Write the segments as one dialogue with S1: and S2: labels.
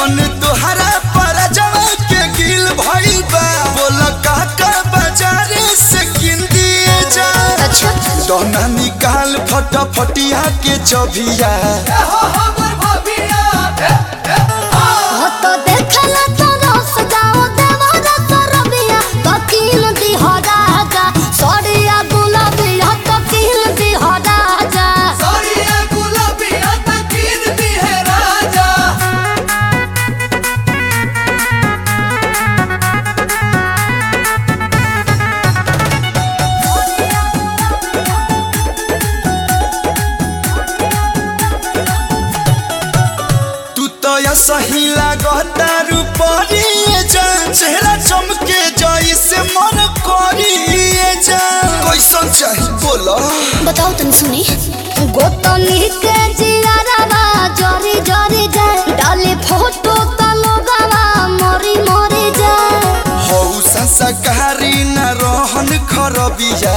S1: मन तोहरा पर जवा के गिल भइल बा बोल काका बाजारे से किन दिए जा
S2: अच्छा
S1: दोना निकाल फटाफटिया के चबिया
S2: हो तो देखला तो रस जाओ देवरा तो रबिया तो किन दी हो राजा सड़िया गुलाबिया तो किन दी हो राजा
S1: तू तो या सही लागता रूपरिए जा चेहरा चमके जाई से मन करिए जा कैसन चाही बोलो
S2: बताओ तन सुनी गोतनी के जियारावा जरी जरी जाए डाले फोटो त लोगावा मरी मरी जाए
S1: हौ संस्कारी न रहन खरबिया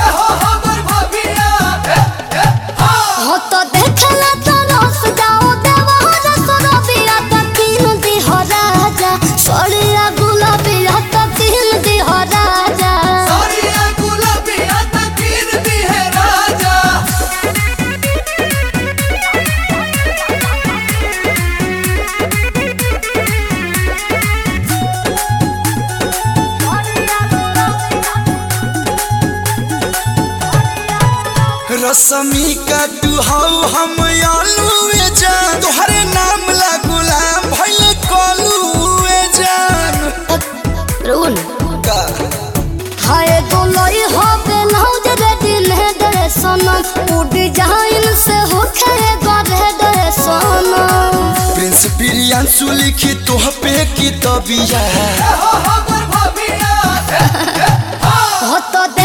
S2: हो तो देखला तो रस जाओ देवरा तो रबिया तो किन दी हो राजा सड़िया गुलाबिया तो किन दी हो राजा
S1: रसमी का तू हौ हम आलूए जान तोहरे नाम ला गुलाम भइले कलूए जान
S2: रुन
S1: का
S2: हाय गोलोई हो बेलौज रे दिन है दरे सनम उ डिजाइन से हो खे गरे दरे सनम
S1: प्रिंस प्रियांशु लिखी तोह पे की तबिया
S2: हो तो